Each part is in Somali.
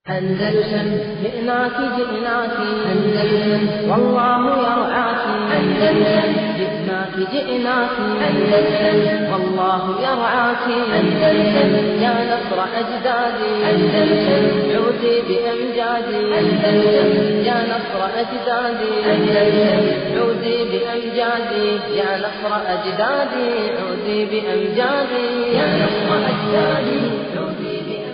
أندلسن جئناك جئناك أندلسن والله يرعاك أندلسن جئناك جئناك أندلسن والله يرعاك أندلسن يا نصر أجدادي أندلسن عودي بأمجادي أندلسن يا نصر أجدادي أندلسن عودي بأمجادي يا نصر أجدادي عودي بأمجادي يا نصر أجدادي عودي بأمجادي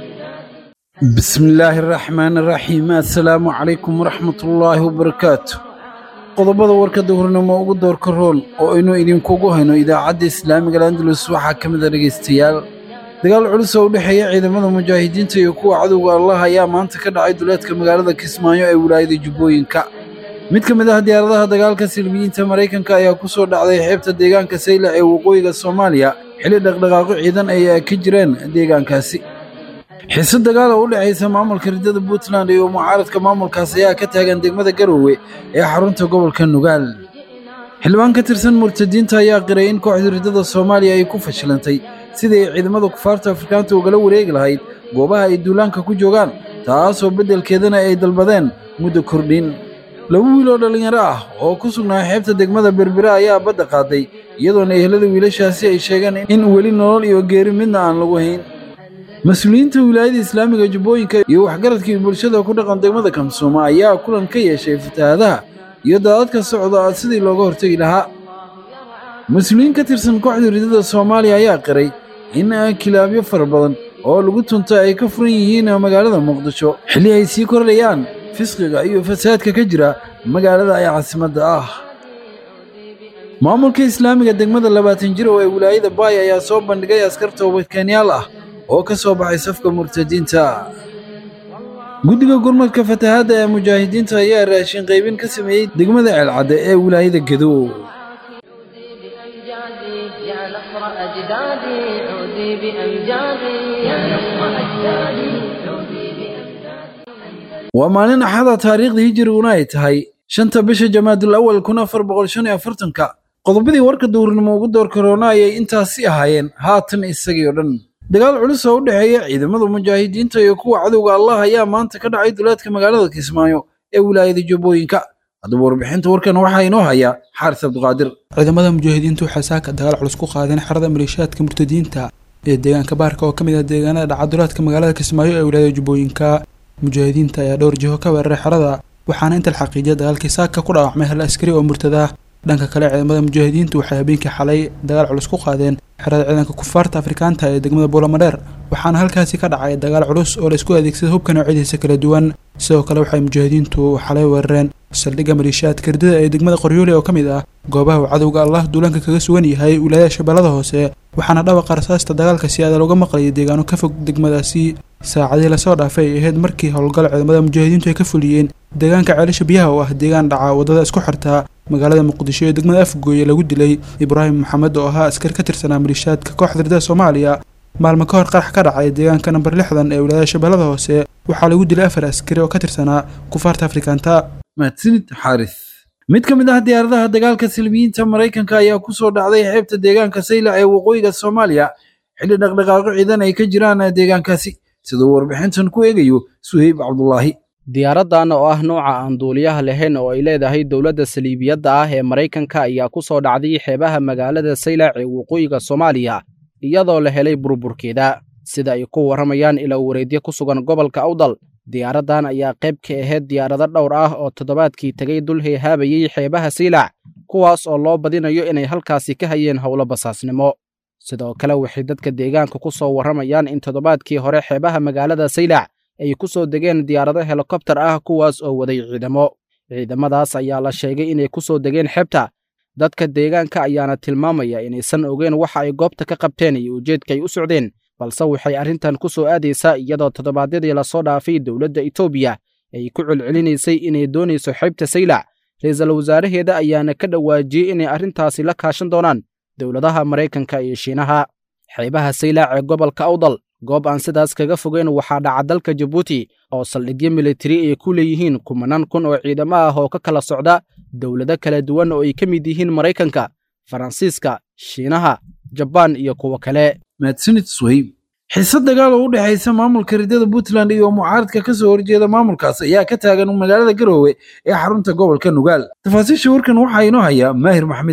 بسم الله الرحمن الرحيم السلام عليكم ورحمة الله وبركاته qodobada warka dowrnimo ugu doorka rool oo aynu idinkugu hayno idaacadda islaamiga andalus waxaa ka mid a dhegaystayaal dagaal culus oo u dhexeeya ciidamada mujaahidiinta iyo kuwa cadowga allah ayaa maanta ka dhacay duleedka magaalada kismaayo ee wilaayada jubbooyinka mid ka mid ah diyaaradaha dagaalka silmiyiinta maraykanka ayaa ku soo dhacday xeebta deegaanka saylac ee waqooyiga soomaaliya xilli dhaqdhaqaaqo ciidan ay ka jireen deegaankaasi xiise dagaal oo u dhexaysa maamulka riddada puntland iyo mucaaradka maamulkaas ayaa ka taagan degmada garowe ee xarunta gobolka nugaal xildhibaan ka tirsan murtadiinta ayaa qiray in kooxda riddada soomaaliya ay ku fashilantay sidii ay ciidamada kufaarta afrikaanta ugala wareegi lahayd goobaha ay duulaanka ku joogaan taasoo beddelkeedana ay dalbadeen muddo kordhin laba wiil oo dhallinyaro ah oo ku sugnaa xeebta degmada berbera ayaa badda qaaday iyadoona ehelada wiilashaasi ay sheegeen in weli nolol iyo geeri midna aan lagu hayn mas-uuliyiinta wilaayada islaamiga jubbooyinka iyo waxgaradkii bulshada ku dhaqan degmada kamsooma ayaa kulan ka yeeshay fatahaadaha iyo daadadka socda sidii looga hortegi lahaa mas-uuliyiin ka tirsan kooxda riddada soomaaliya ayaa qiray in kilaabyo fara badan oo lagu tuntay ay ka furan yihiin magaalada muqdisho xilli ay sii kordhayaan fisqiga iyo fasaadka ka jira magaalada ay caasimadda ah maamulka islaamiga degmada labaatan jir oo ee wilaayada baay ayaa soo bandhigay askar toobadkeenyaal ah oo ka soo baxay safka murtadiinta guddiga gurmadka fatahaadda ee mujaahidiinta ayaa raashin qaybin ka sameeyey degmada ceelcadde ee wilaayada gedo بأمجادي يا نصر أجدادي عودي بأمجادي يا نصر أجدادي عودي بأمجادي waa maalin axada taariikhda hijiriguna ay tahay shanta bisha jamaadul awal kun afar boqol shan iyo afartanka qodobadii warka dowrnimo ugu door karoona ayay intaasi ahaayeen haatan isagii oo dhan dagaal culus oo u dhexeeya ciidamada mujaahidiinta iyo kuwa cadowga allah ayaa maanta ka dhacay duleedka magaalada kismaayo ee wilaayada jubbooyinka haddaba warbixinta warkan waxaa inoo haya xaaris cabdiqaadir ciidamada mujaahidiintu waxay saaka dagaal culus ku qaadeen xerada maleeshiyaadka murtadiinta ee deegaanka baarka oo ka mid ah deegaanada dhacadulaadka magaalada kismaayo ee wilaayada jubbooyinka mujaahidiinta ayaa dhowr jiho ka weeraray xerada waxaana inta la xaqiijiyay dagaalkii saaka ku dhaawacmay hal askari oo murtada ah dhanka kale ciidamada mujaahidiintu waxay habeenkii xalay dagaal culus ku qaadeen xerada ciidanka kufaarta afrikaanta ee degmada buulamadheer waxaana halkaasi ka dhacay dagaal culus oo la isku adeegsada hubka noocyadiisa kala duwan sidoo kale waxay mujaahidiintu xalay weerareen saldhigga maleeshiyaadka ridada ee degmada qoryoole oo ka mid ah goobaha uu cadowga allah duulaanka kaga sugan yahay wilaayada shabeellada hoose waxaana dhawaqa rasaasta dagaalka si aada looga maqlayay deegaano ka fog degmadaasi saacadii lasoo dhaafay ay ahayd markii howlgal ciidamada mujaahidiintu ay ka fuliyeen deegaanka ceelasha biyaha oo ah deegaan dhaca waddada isku xirta magaalada muqdisho ee degmada afgooye lagu dilay ibraahim maxamed oo ahaa askar ka tirsanaa maleeshiyaadka kooxda ridada soomaaliya maalmo ka hor qarax ka dhacay deegaanka namber lixdan ee wilaayada shabeellada hoose waxaa lagu dilay afar askari oo ka tirsanaa kufaarta afrikaanta mahadsanid xaaris mid ka mid ah diyaaradaha dagaalka silmiyiinta maraykanka ayaa ku soo dhacday xeebta deegaanka saylac ee waqooyiga soomaaliya xilli dhaqdhaqaaqo ciidan ay ka jiraan deegaankaasi siduu warbixintan ku eegayo suheyb cabdulaahi diyaaraddan oo ah nooca aan duuliyaha lahayn oo ay leedahay dowladda saliibiyadda ah ee maraykanka ayaa ku soo dhacday xeebaha magaalada saylac ee waqooyiga soomaaliya iyadoo la helay burburkeeda sida ay ku warramayaan ila wareedyo ku sugan gobolka awdal diyaaraddan ayaa qayb ka ahayd diyaarado dhowr ah oo toddobaadkii tegay dul heehaabayey xeebaha saylac kuwaas oo loo badinayo inay halkaasi ka hayeen howlo basaasnimo sidoo kale waxay dadka deegaanka ku soo warramayaan in toddobaadkii hore xeebaha magaalada saylac ay ku soo degeen diyaarado helikobtar ah kuwaas oo waday ciidamo ciidamadaas ayaa la sheegay inay ku soo degeen xebta dadka deegaanka ayaana tilmaamaya inaysan ogeen waxa ay goobta ka qabteen iyo ujeedka ay u socdeen balse waxay arrintan ku soo aadaysaa iyadoo toddobaadyadii lasoo dhaafay dowladda etoobiya ay ku celcelinaysay inay doonayso xeybta saylac ra-iisul wasaaraheeda ayaana ka dhawaajiyey inay arrintaasi la kaashan doonaan dowladaha maraykanka iyo shiinaha xeebaha saylac ee gobolka awdal goob aan sidaas kaga fogeyn waxaa dhaca dalka jabuuti oo saldhigyo militari ay ku leeyihiin kumanaan kun oo ciidamo ah oo ka kala socda dowlado kala duwan oo ay ka mid yihiin maraykanka faransiiska shiinaha jabaan iyo kuwo kale mahadsanid suheyb xiisad dagaal oo u dhexaysa maamulka ridada puntland iyo mucaaradka ka soo horjeeda maamulkaas ayaa ka taagan magaalada garoowe ee xarunta gobolka nugaal tafaasiisha warkan waxaa inoo hayaa maahir maxmed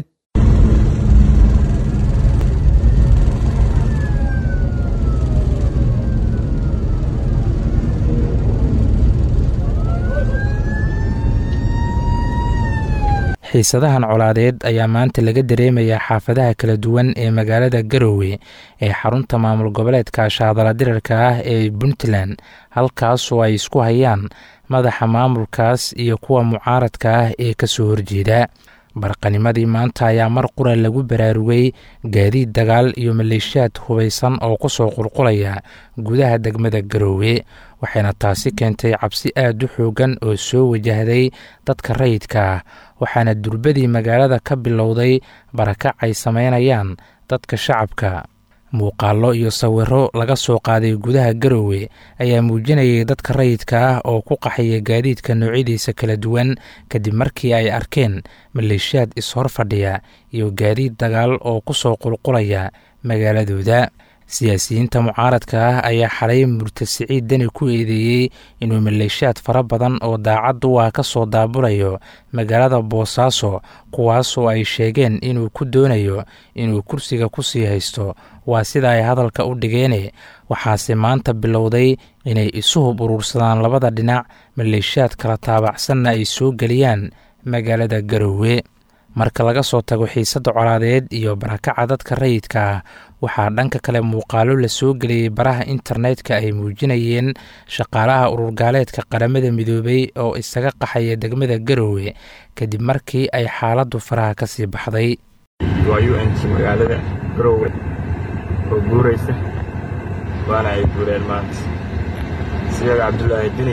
xiisadahan colaadeed ayaa maanta laga dareemayaa xaafadaha kala duwan ee magaalada garoowe ee xarunta maamul goboleedka shaadala dirarka ah ee puntland halkaasoo ay isku hayaan madaxa maamulkaas iyo kuwa mucaaradka ah ee ka soo horjeeda barqanimadii maanta ayaa mar qura lagu baraarugay gaadiid dagaal iyo maleeshiyaad hubaysan oo ku soo qulqulaya gudaha degmada garoowe waxayna taasi keentay cabsi aad u xoogan oo soo wajahday dadka rayidka ah waxaana durbadii magaalada ka bilowday barakac ay samaynayaan dadka shacabka muuqaallo iyo sawiro laga soo qaaday gudaha garoowe ayaa muujinayay dadka rayidka ah oo ku qaxaya gaadiidka noocyadiisa kala duwan kadib markii ay arkeen maleeshiyaad is-hor fadhiya iyo gaadiid dagaal oo ku soo qulqulaya magaaladooda siyaasiyiinta mucaaradka ah ayaa xalay murta siciid deni ku eedeeyey inuu maleeshiyaad fara badan oo daacad u ah ka soo daabulayo magaalada boosaaso kuwaasoo ay sheegeen inuu ku doonayo inuu kursiga ku sii haysto waa sida ay hadalka u dhigeene waxaase maanta bilowday inay isu hub urursadaan labada dhinac maleeshiyaad kala taabacsanna ay soo geliyaan magaalada garoowe marka laga soo tago xiisadda colaadeed iyo barakaca dadka rayidka ah waxaa dhanka kale muuqaalo la soo geliyey baraha internetka ay muujinayeen shaqaalaha ururgaaleedka qaramada midoobay oo isaga qaxaya degmada garoowe kadib markii ay xaaladdu faraha ka sii baxday waa u n g magaalada garoowe oo guuraysa waana ay guureen maanta siyaga cabdulaahi dini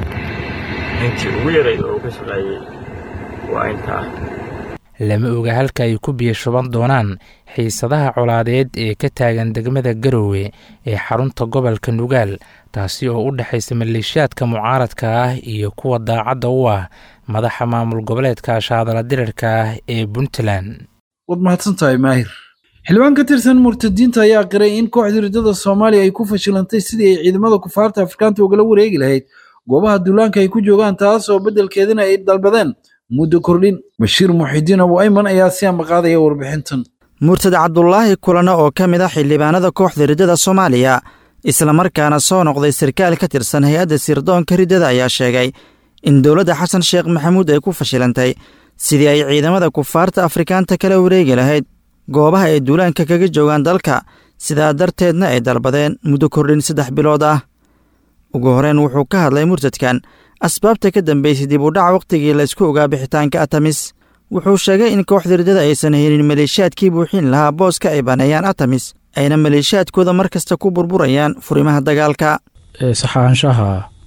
intii ugu yarayd oo uga shaqeeyey waa intaa lama oga halka ay ku biyo shuban doonaan xiisadaha colaadeed ee ka taagan degmada garoowe ee xarunta gobolka nugaal taasi oo u dhexaysa maleeshiyaadka mucaaradka ah iyo kuwa daacadda u ah madaxa maamul goboleedka shaadala dirarka ah ee puntland waad mahadsantahay maahir xildhibaan ka tirsan murtadiinta ayaa qiray in kooxda ridada soomaaliya ay ku fashilantay sidii ay ciidamada kufaarta afrikaanta ugala wareegi lahayd goobaha duulaanka ay ku joogaan taas oo beddelkeedina ay dalbadeen muddo kordhin bashiir muxidiin abu ayman ayaa si ambaqaadaya warbixintan murtad cabdulaahi kulane oo ka mid ah xildhibaanada kooxda riddada soomaaliya islamarkaana soo noqday sarkaal ka tirsan hay-adda sirdoonka riddada ayaa sheegay in dowladda xasan sheekh maxamuud ay ku fashilantay sidii ay ciidamada kufaarta afrikaanta kala wareegi lahayd goobaha ay duulaanka kaga joogaan dalka sidaa darteedna ay dalbadeen muddo kordhin saddex bilood ah ugu horeyn wuxuu ka hadlay murtadkan asbaabta ka dambeysay dib u dhaca wakhtigii laysku ogaa bixitaanka atamis wuxuu sheegay in kooxda riddada aysan helin maleeshiyaadkii buuxin lahaa booska ay baneeyaan atamis ayna maleeshiyaadkooda mar kasta ku burburayaan furimaha dagaalka saxaanshaha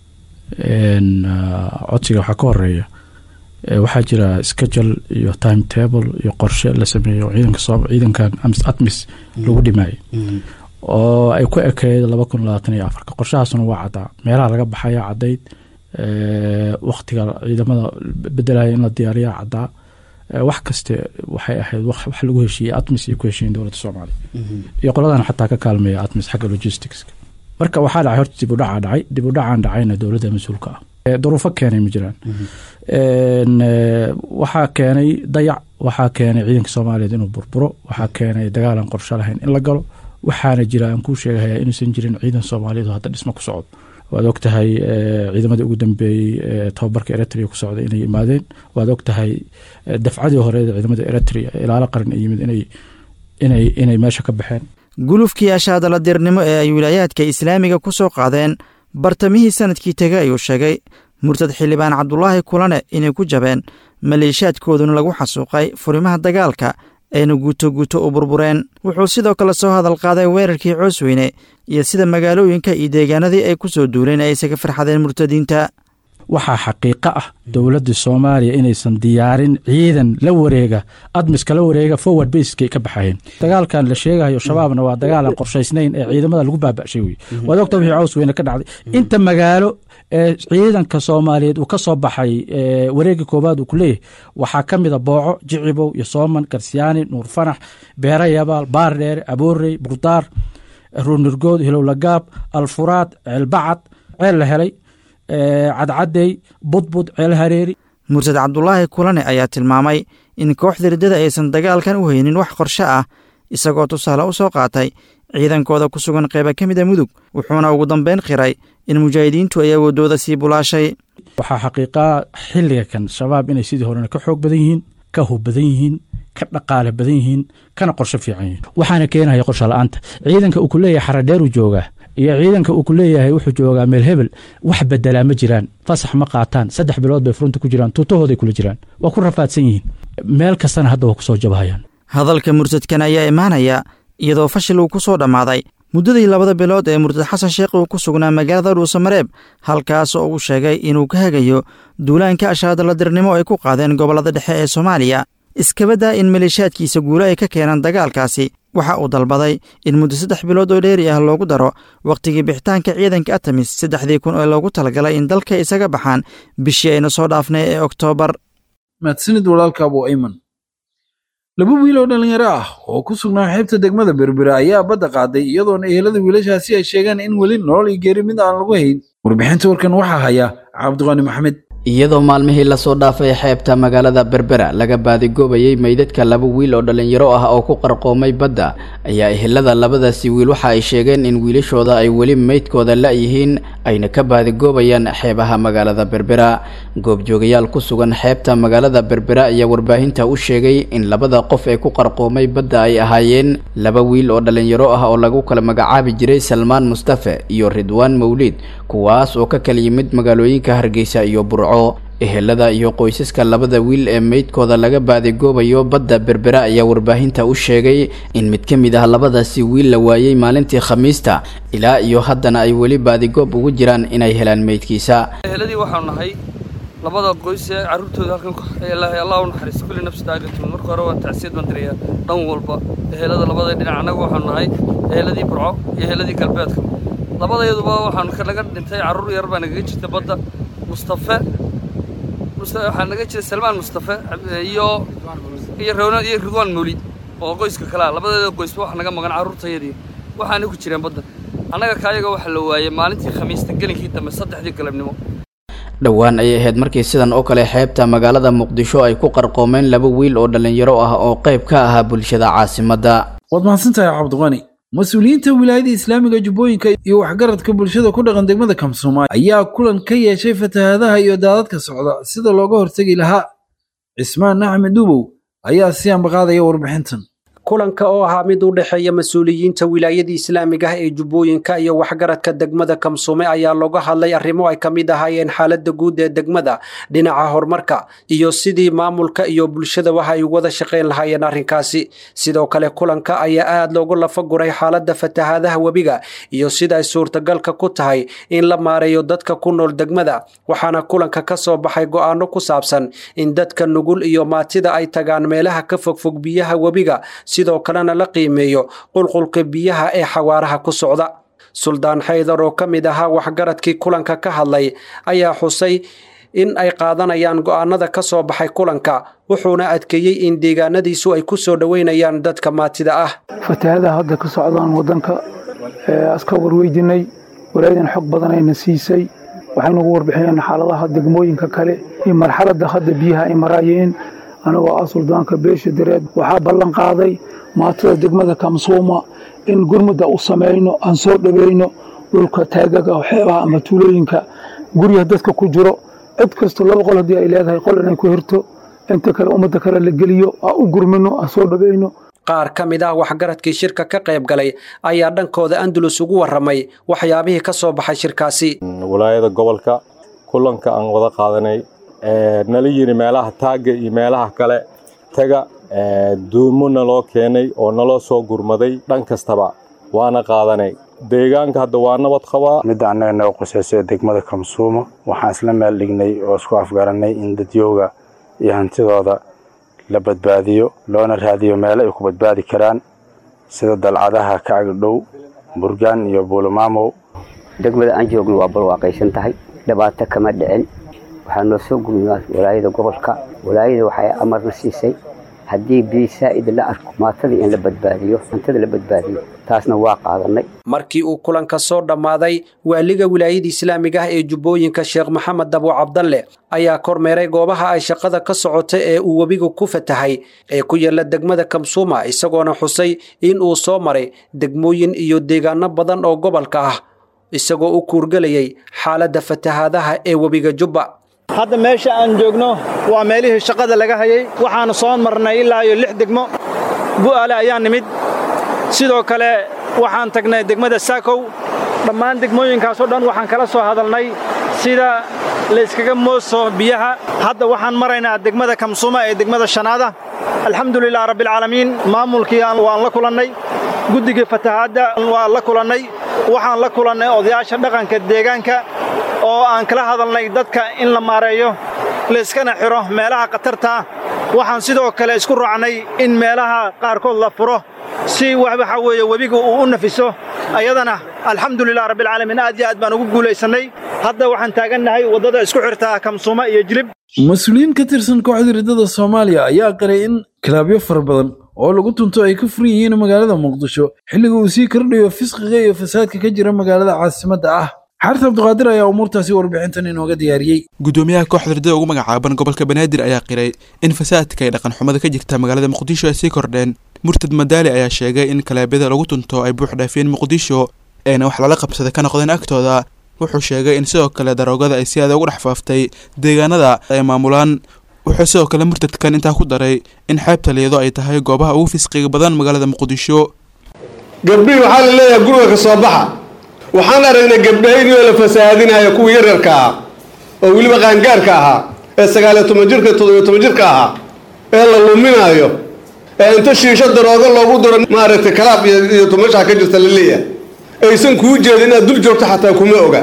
codsiga waxaa ka horeeya waxaa jira schedule iyo time table iyo qorshe la sameeyo ciidanka atmis lagu dhimaayo oo ay ku ekeyd laba kun labaatan iyo afarka qorshahaasuna waa caddaa meelaha laga baxaya caddayd waktiga ciidamada bedelaya in la diyaariya caddaa wax kaste waxay ahayd wax lagu heshiiyey atmis iyo ku heshiiyen dowladda soomaaliya iyo qoladan xataa ka kaalmeeya atmis xagga logisticska marka waxaa dhacay horta dib u dhacaa dhacay dib u dhacaan dhacayna dowladda mas-uulka ah duruufo keenay ma jiraan waxaa keenay dayac waxaa keenay ciidanka soomaaliyeed inuu burburo waxaa keenay dagaalan qorsho lahayn in la galo waxaana jira aan kuu sheegahaya inuusan jirin ciidan soomaaliyeed oo hadda dhismo ku socdo waad og tahay ciidamadii ugu dambeeyey tobabarka eritrea ku socday inay yimaadeen waad og tahay dafcadii horeed ciidamada eritrea ilaalo qaran ay yimid inay inay meesha ka baxeen gulufkii ashaadaladirnimo ee ay wilaayaadka islaamiga ku soo qaadeen bartamihii sanadkii tegay ayuu sheegay murtad xildhibaan cabdulaahi kulane inay ku jabeen maleeshiyaadkooduna lagu xasuuqay furimaha dagaalka ayna guuto guuto u burbureen wuxuu sidoo kale soo hadal qaaday weerarkii coosweyne iyo sida magaalooyinka iyo deegaanadii ay ku soo duuleen ay isaga farxadeen murtadiinta waxaa xaqiiqo ah dowladda soomaaliya inaysan diyaarin ciidan la wareega admiska la wareega forward baskay ka baxayeen dagaalkan la sheegayo shabaabna waa dagaalan qorshaysnayn ee ciidamada lagu baaba'shay wey waad ogta wixii caws weyne ka dhacday inta magaalo ee ciidanka soomaaliyeed uu ka soo baxay wareega koowaad uu ku leeyahay waxaa ka mida booco jicibow iyo sooman garsiyaani nuur fanax beera yabaal baardheere aboorey burdaar ruunirgood hilowlagaab alfuraad ceelbacad ceel la helay cadcadey budbud ceel hareeri mursad cabdulaahi kulane ayaa tilmaamay in kooxda riddada aysan dagaalkan u haynin wax qorshe ah isagoo tusaale u soo qaatay ciidankooda ku sugan qeyba ka mida mudug wuxuuna ugu dambeyn qiray in mujaahidiintu ay awoodooda sii bulaashay waxaa xaqiiqaa xilliga kan shabaab inay sidii horena ka xoog badan yihiin ka hub badan yihiin ka dhaqaale badan yihiin kana qorsho fiican yihiin waxaana keenaya qorsho la-aanta ciidanka uu ku leeyahay xaradheeruu joogaa iyo ciidanka uu ku leeyahay wuxuu joogaa meel hebel wax bedelaa ma jiraan fasax ma qaataan saddex bilood bay furunta ku jiraan tuutahooday kula jiraan waa ku rafaadsan yihiin meel kastana hadda waa ku soo jabahayaan hadalka mursadkan ayaa imaanaya iyadoo fashil uu ku soo dhammaaday muddadii labada bilood ee murtad xasan sheekh uu ku sugnaa magaalada dhuusamareeb halkaas oo uu sheegay inuu ka hagayo duulaanka ashaadaladirnimo ay ku qaadeen gobollada dhexe ee soomaaliya iskabadaa in maleeshaadkiisa guulo ay ka keenaan dagaalkaasi waxa uu dalbaday in muddo saddex bilood oo dheeri ah loogu daro wakhtigii bixitaanka ciidanka atamis saddexdii kun oo loogu talagalay in dalka isaga baxaan bishii ayna soo dhaafnay ee oktoobar mahadsanid walaalka abu ayman laba wiil oo dhallinyaro ah oo ku sugnaa xeebta degmada berbera ayaa badda qaaday iyadoona ehelada wiilashaasi ay sheegeen in weli nolol iyo geeri mid aan lagu hayn warbixinta warkan waxaa haya cabdiqaani maxamed iyadoo maalmihii lasoo dhaafay xeebta magaalada berbera laga baadigoobayay meydadka laba wiil oo dhallinyaro ah oo ku qarqoomay badda ayaa ehelada labadaasi wiil waxa ay sheegeen in wiilashooda ay weli meydkooda la-yihiin ayna ka baadigoobayaan xeebaha magaalada berbera goobjoogayaal ku sugan xeebta magaalada berbera ayaa warbaahinta u sheegay in labada qof ee ku qarqoomay badda ay ahaayeen laba wiil oo dhallinyaro ah oo lagu kala magacaabi jiray salmaan mustafe iyo ridwaan mawliid kuwaas oo ka kala yimid magaalooyinka hargeysa iyo burco ehelada iyo qoysaska labada wiil ee meydkooda laga baadigoobayo badda berbera ayaa warbaahinta u sheegay in mid ka mid ah labadaasi wiil la waayey maalintii khamiista ilaa iyo haddana ay weli baadigoob ugu jiraan inay helaan meydkiisa eheladii waxaanu nahay labada qoys ee carruurtooda halkan ilaahay allah u naxariisto kulli nafsi daaqatun marka hore waan tacsiyad baan dirayaa dhan walba ehelada labada dhinac annagu waxaanu nahay eheladii burco iyo eheladii galbeedka labadayaduba waxaanu naga dhintay carruur yar baa nagaga jirta badda mustafe waxaa naga jira salmaan mustafe iyo iyo rowna iyo ridwaan mawlid oo qoyska kalea labadeeda qoysba waxa naga maqan carruurtayadii waxaana ku jireen badda annaga kaayaga waxa la waayey maalintii khamiista gelinkii dambe saddexdii galabnimo dhowaan ayay ahayd markii sidan oo kale xeebta magaalada muqdisho ay ku qarqoomeen laba wiil oo dhallinyaro ah oo qayb ka ahaa bulshada caasimadda waad mahadsantahay cabdiqani mas-uuliyiinta wilaayada islaamiga jubbooyinka iyo waxgaradka bulshada ku dhaqan degmada kamsoomaali ayaa kulan ka yeeshay fatahaadaha iyo daadadka socda sida looga hortegi lahaa cismaan axmed duubow ayaa si ambaqaadaya warbixintan kulanka oo ahaa mid u dhexeeya mas-uuliyiinta wilaayada islaamiga ah ee jubbooyinka iyo waxgaradka degmada kamsume ayaa looga hadlay arrimo ay ka mid ahaayeen xaaladda guud ee degmada dhinaca horumarka iyo sidii maamulka iyo bulshadaba ay wada shaqayn lahaayeen arrinkaasi sidoo kale kulanka ayaa aad loogu lafaguray xaaladda fatahaadaha webiga iyo sida ay suurtagalka ku tahay in la maareeyo dadka ku nool degmada waxaana kulanka ka soo baxay go'aano ku saabsan in dadka nugul iyo maatida ay tagaan meelaha ka fogfog biyaha webiga sidoo kalena la qiimeeyo qulqulka biyaha ee xawaaraha ku socda suldaan xaydar oo ka mid ahaa waxgaradkii kulanka ka hadlay ayaa xusay in ay qaadanayaan go'aanada ka soo baxay kulanka wuxuuna adkeeyey in deegaanadiisu ay ku soo dhoweynayaan dadka maatida ah fatahaadaha hadda ka socdaan waddanka aska warweydinay walaayadan xog badan ayna siisay waxay nagu warbixiyeen xaaladaha degmooyinka kale iyo marxaladda hadda biyaha ay maraayeen anagoo ah suldaanka beesha dareed waxaa ballan qaaday maatada degmada kamsuuma in gurmudda u samayno aan soo dhaweyno dhulka taagaga xeebaha ama tuulooyinka guryaha dadka ku jiro cid kasto laba qol haddii ay leedahay qol inay ku hirto inta kale ummadda kale la geliyo aan u gurmino aan soo dhaweyno qaar ka mid ah waxgaradkii shirka ka qayb galay ayaa dhankooda andalus ugu warramay waxyaabihii ka soo baxay shirkaasi walaayada gobolka kulanka aan wada qaadanay nala yiri meelaha taagga iyo meelaha kale taga duumo naloo keenay oo naloo soo gurmaday dhan kastaba waana qaadanay deegaanka hadda waa nabad qabaa midda annaga naga quseysay degmada kamsuumo waxaan isla meel dhignay oo isku afgaranay in dadyooga iyo hantidooda la badbaadiyo loona raadiyo meelo ay ku badbaadi karaan sida dalcadaha ka agdhow burgaan iyo buulomaamow degmada aan joogno waa barwaaqaysan tahay dhibaato kama dhicin waxaa noo soo gurmaa walaayada gobolka walaayada waxay amarna siisay haddii biyo saa'id la arko maatada in la badbaadiyo hantada la badbaadiyo taasna waa qaadanay markii uu kulanka soo dhammaaday waaliga wilaayada islaamiga ah ee jubbooyinka sheekh maxamed dabo cabdalle ayaa kormeeray goobaha ay shaqada ka socota ee uu webiga ku fatahay ee ku yaala degmada kamsuuma isagoona xusay in uu soo maray degmooyin iyo deegaano badan oo gobolka ah isagoo u kuurgelayay xaaladda fatahaadaha ee webiga jubba hadda meesha aan joogno waa meelihii shaqada laga hayay waxaannu soo marnay ilaa iyo lix degmo bu'aale ayaa nimid sidoo kale waxaan tagnay degmada saakow dhammaan degmooyinkaasoo dhan waxaan kala soo hadalnay sida layskaga mooso biyaha hadda waxaan maraynaa degmada kamsuuma ee degmada shanaada alxamdulilah rabbialcaalamiin maamulkii waan la kulannay guddigii fatahaadda waan la kulannay waxaan la kulannay odayaasha dhaqanka deegaanka oo aan kala hadalnay dadka in la maareeyo layskana xidho meelaha khatartaa waxaan sidoo kale isku raacnay in meelaha qaarkood la furo si waxaa weeye webiga uu u nafiso ayadana alxamdulilah rabbialcaalamiin aad iyo aad baan ugu guulaysannay hadda waxaan taagannahay waddada isku xirtaa kamsuuma iyo jilib mas-uuliyiin ka tirsan kooxda riddada soomaaliya ayaa qiray in kilaabyo fara badan oo lagu tunto ay ka furan yihiin magaalada muqdisho xilliga uu sii kordhayo fisqiga iyo fasaadka ka jira magaalada caasimadda ah xarta abduqaadir ayaa umuurtaasi warbixintan inooga diyaariyey gudoomiyaha kooxda riddada ugu magacaaban gobolka banaadir ayaa qiray in fasaadka ay dhaqan xumada ka jirta magaalada muqdisho ay sii kordheen murtad madaali ayaa sheegay in kalaabyada lagu tunto ay buux dhaafiyeen muqdisho eena wax lala qabsada ka noqdeen agtooda wuxuu sheegay in sidoo kale daroogada ay si aada ugu dhex faaftay deegaanada ay maamulaan wuxuu sidoo kale murtadkan intaa ku daray in xeebta liyado ay tahay goobaha ugu fisqiga badan magaalada muqdisho gabdhihii waxaa la leeyahay guriga ka soo baxa waxaan aragnay gabdhahaydii oo la fasahaadinaya kuwii yaryarka ah oo weliba qaangaarka ahaa ee sagaaliyo toban jirka toddobiyo toban jirka ahaa ee la luminaayo ee inta shiisho daroogo loogu diro maaragtay kalaab iyo tumashaa ka jirta la leeyahay aysan kuu jeedin inaad dul joogto xataa kuma oga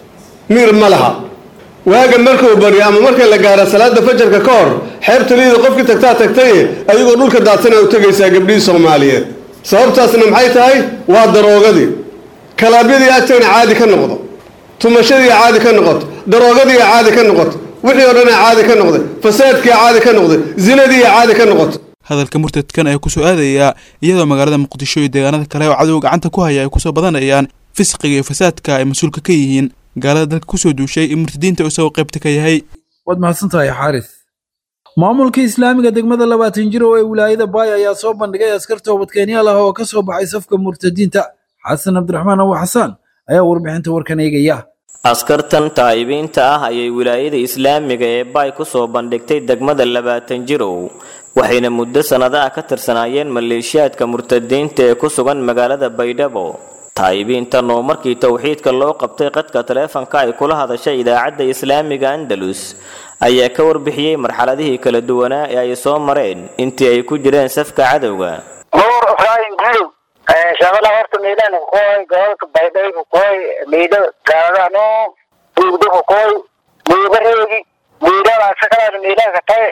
miir ma laha waaga markuu baryo ama markay la gaara salaada fajarka ka hor xeebta liida qofkii tagtaa tagtaye adigoo dhulka daadsana u tegaysaa gabdhihii soomaaliyeed sababtaasna maxay tahay waa daroogadii kalaabyadii agtayna caadi ka noqdo tumashadii caadi ka noqoto daroogadii caadi ka noqoto wixii oo dhan caadi ka noqday fasaadkii caadi ka noqday zinadii caadi ka noqoto hadalka murtadkan ayaa kusoo aadaya iyadoo magaalada muqdisho iyo deegaanada kale oo cadow gacanta ku haya ay kusoo badanayaan fisqiga iyo fasaadka ay mas-uulka ka yihiin gaalada dalka kusoo duushay in murtadiinta isagoo qaybta ka yahay waad mahadsantahay xaaris maamulka islaamiga degmada labaatan jir oo ee wilaayada baay ayaa soo bandhigay askar toobadkeenyaal ah oo ka soo baxay safka murtadiinta xasan cabdiraxmaan abu xasaan ayaa warbixinta warkan eegaya askartan taa'ibiinta ah ayay wilaayada islaamiga ee baay ku soo bandhigtay degmada labaatan jirow waxayna muddo sannado ah ka tirsanaayeen maleeshiyaadka murtadiinta ee ku sugan magaalada baydhabo taa'ibiintan oo markii towxiidka loo qabtay qadka taleefanka ay kula hadashay idaacadda islaamiga andalus ayaa ka warbixiyey marxaladihii kala duwanaa ee ay soo mareen intii ay ku jireen safka cadowga nuur ibraahim gulow shabala horta miidhan koy gobolka baydhaygu koy miidho gaadano duugdagu koy miibareegi miidhada asagalaada miidhaha tay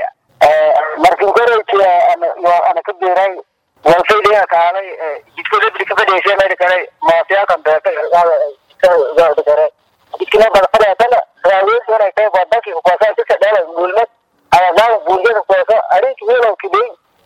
markin koreysi ana ka biiray walfayliga kaalay jidka lebri ka fadhiisay meydha kale moosiyaalkan beeka gaadhi kare jidkina badfadheetana raaweyntoonay tay badanki kukoasa jidka dheela guulmad ayadaaga guuljada kukoasa arinki welow kidey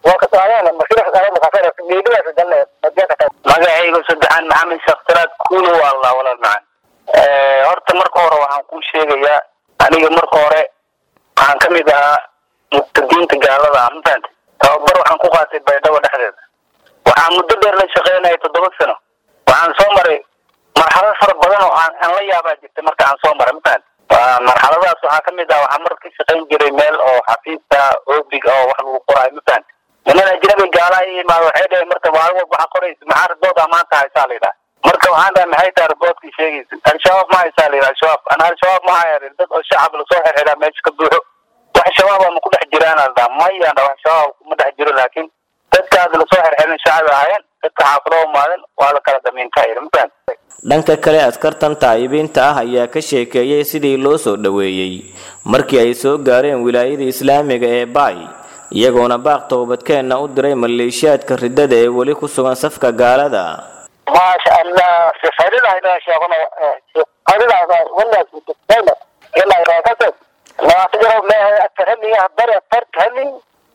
magacayga saddexaan maxamed shaktiraad kuulo allah walaal macan horta marka hore waxaan kuu sheegayaa aniga marka hore waxaan ka mid ahaa muqtadiinta gaalada ah mafahante tababar waxaan ku qaatay baydhabo dhexdeeda waxaan muddo dheer la shaqeynaya toddoba sano waxaan soo maray marxalad fara badan oo aan aan la yaabaa jirtay marka aan soo maray mafahante marxaladaas waxaa ka mid ah waxaan mar ka shaqayn jiray meel oo xafiista oobig oo wax lagu qoraayo mafahante niman ajnabi gaala i imaado waxay dhaheen marka maalin walba waxaa qoraysa maxaa ribooda maanta haysaa la yidhaha marka waxaan dhahay maxay tahay riboodkii sheegaysa al-shabaab ma haysaa la yidhaha al-shabaab ana al-shabaab ma haya dad oo shacab lasoo xirxiraa meesha ka buuxo wax shabaab ama ku dhex jiraan la dhaha mayaan wax shabaab kuma dhex jiro laakiin dadkaas lasoo xirxirin shacab ahaayeen dadka xaafado umaaden waa la kala damiintaa yidhi mafahant dhanka kale askartan taa'ibiinta ah ayaa ka sheekeeyey sidii loo soo dhoweeyey markii ay soo gaareen wilaayada islaamiga ee baay iyagoona baaq toobadkeenna u diray maleeshiyaadka riddada ee weli ku sugan safka gaalada maasha allah sifaridaayna sheegano sifaridaada wanaas mutaqayna ilaa raakata labaatan jaro meehay atarhamiya hadare tarhami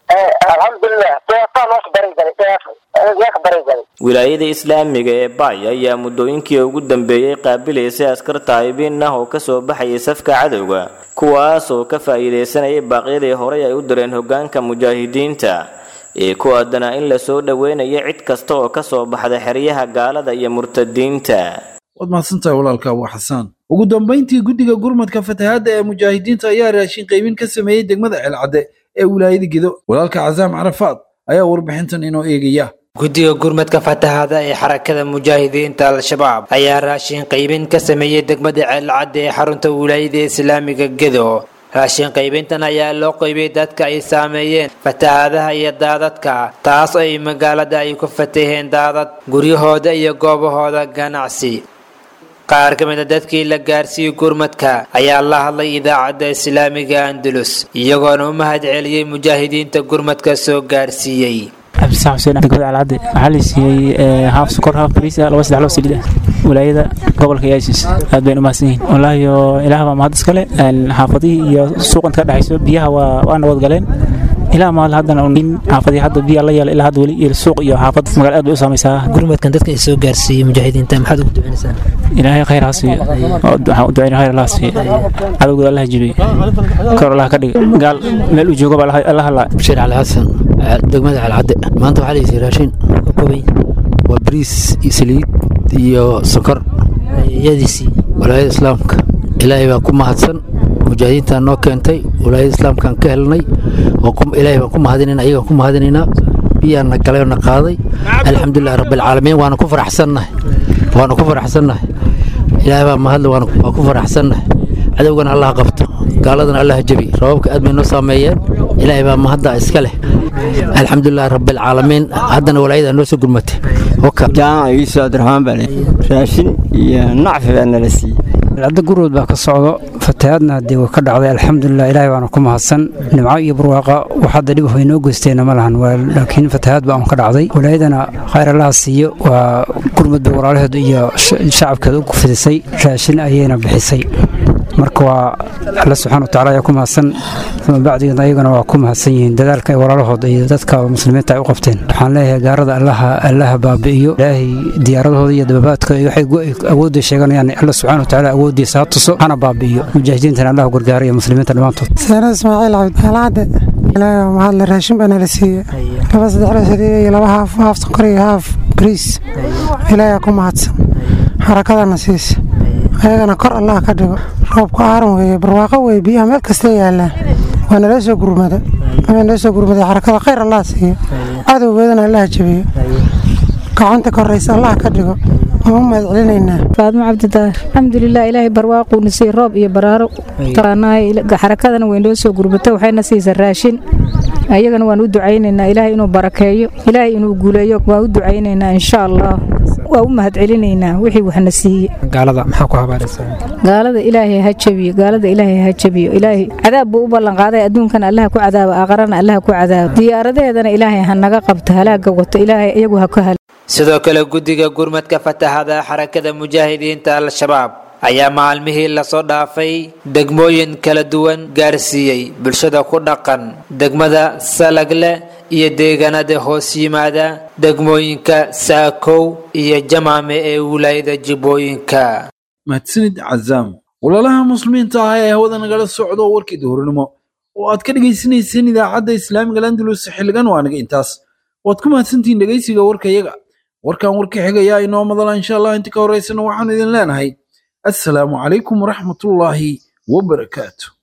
alxamdulilah deeqaa loo bari galay deeq deeq bari galay wilaayada islaamiga ee baay ayaa muddooyinkii ugu dambeeyey qaabilaysay askar taayibiin ah oo ka soo baxayay safka cadowga kuwaas oo ka faa'iidaysanayay baaqyadii horey ay u direen hoggaanka mujaahidiinta ee ku aadanaa in la soo dhoweynayo cid kasta oo ka soo baxda xeryaha gaalada iyo murtadiinta waad mahadsantahay walaalka abu xasaan ugu dambayntii guddiga gurmadka fatahaadda ee mujaahidiinta ayaa raashin qaybin ka sameeyey degmada ceelcadde ee wilaayada gedo walaalka casaam carafaad ayaa warbixintan inoo eegaya guddiga gurmadka fatahaada ee xarakada mujaahidiinta al-shabaab ayaa raashin qaybin ka sameeyey degmada ceelcadde ee xarunta wilaayada islaamiga gedo raashin qaybintan ayaa loo qaybiyey dadka ay saameeyeen fatahaadaha iyo daadadka taas oo ay magaalada ay ku fataheen daadad guryahooda iyo goobahooda ganacsi qaar ka mid a dadkii la gaarsiiyey gurmadka ayaa la hadlay idaacadda islaamiga andalus iyagoona u mahad celiyey mujaahidiinta gurmadka soo gaarsiiyey cabdisax xuseen degmada alcadde waxaa la siiyey haaf sokor haaf bariis laba saddex loo saliid wilaayada gobolka yaasis aad baynu umahadsan yihiin wallaahi ilaah baa mahad iskale xaafadihii iyo suuqanta ka dhexayso biyaha waa waa nabad galeen ilaa maal haddana in xaafadii hadda biyaa la yeela ilaa hadda weli iyo suuq iyo xaafad magaala aad bay u saamaysaa gurmadkan dadka ay soo gaarsiiyey mujaahidiinta maxaad ugu duceynaysaan ilaahay khayr ha siiyo waxaan u duceyna khayr allah ha siiyo cadowgooda allah jibiyo kor allah ka dhiga gaal meel uu joogo baa allah hadlaa bashiir cali xasan degmada calcadde maanta waxaa laysiiy raashin ka koobay waa bariis iyo saliid iyo sokor yadiisii walaayada islaamka ilaahay baa ku mahadsan mujaahidiintaa noo keentay walaayada islaamkaan ka helnay ilaahay baan ku mahadinayna ayagaan ku mahadinaynaa biyaana galay oo na qaaday alxamdulilah rabbilcaalamiin waana ku faraxsannahay waana ku faraxsannahay ilaahay baa mahadle waan ku faraxsannahay cadowgana allah qabto gaaladana allah jabi rababka aad bay noo saameeyeen ilaahay baa mahadda iska leh alxamdulilah rabbilcaalamiin haddana walaayada noo soo gurmatay jaamac iiso abdiraxmaan baa raashin iyo nacfi baa nala siiyey cadda gurwood baa ka socdo fatahaadna haddii way ka dhacday alxamdulilah ilaahay baana ku mahadsan nimco iyo barwaaqa wax hadda dhib way noo geysteena ma lahan laakiin fatahaad baa un ka dhacday walaayadana khayr allaha siiyo waa gurmud bay walaalaheedu iyo shacabkeeda u fidisay raashin ayayna bixisay marka waa alla subxaana watacaala ayaa ku mahadsan uma bacdigeedna ayagana waa ku mahadsan yihiin dadaalka ay walaalahooda iyo dadka muslimiinta ay u qabteen waxaan leeyahay gaarada allaha allaha baabi'iyo ilaahay diyaaradahooda iyo dababaadka waxay awoodda sheeganayaan alla subxaana watacaala awooddiisa ha tuso hana baabi'iyo mujaahidiintana allah gargaara iyo muslimiinta dhammaantood seena ismaaciil cabdi alcadde ilaahay waa mahadle raashin baa nala siiyey laba saddex la saliid iyo laba haaf haaf sonkor iyo haaf bariis ilaahay ku mahadsan xarakadana siisa ayagana kor allah ka dhigo roobku aaran weeye barwaaqo weeye biyaha meel kastay yaallaan waa nala soo gurmada waa nala soo gurmaday xarakada khayr allah siiyo cadowgeedana allah jabiyo gacanta koraysa allah ka dhigo waan u mahad celinaynaa faadmo cabdidaahir alxamdulilah ilaahay barwaaquuna siiy roob iyo baraaro xarakadana way noo soo gurmatay waxayna siisa raashin ayagana waan u ducaynaynaa ilaahay inuu barakeeyo ilaahay inuu guuleeyo waan u ducaynaynaa insha allah waa u mahad celinaynaa wixii waxna siiye gaalada maxaa ku habaaraysaa gaalada ilaahay ha jabiyo gaalada ilaahay ha jabiyo ilaahay cadaab buu u ballanqaaday adduunkana allaha ku cadaabo aaqarana allaha ku cadaabo diyaaradaheedana ilaahay ha naga qabto halaaga wato ilaahay iyagu ha ka hal sidoo kale guddiga gurmadka fataxada xarakada mujaahidiinta al-shabaab ayaa maalmihii lasoo dhaafay degmooyin kala duwan gaarsiiyey bulshada ku dhaqan degmada salagle iyo deegaanada hoos yimaada degmooyinka saakow iyo jamaame ee wilaayada jibbooyinka mahadsanid cazaam walaalaha muslimiinta ah ee hawada nagala socdo warkii duhurnimo oo aad ka dhegaysanayseen idaacadda islaamiga landalus xilligan waa naga intaas waad ku mahadsantihiin dhegaysiga warkayaga warkan warka xigayaa inoo madala insha allah inta ka horeysana waxaanu idin leenahay assalaamu calaykum waraxmatullaahi wabarakaatu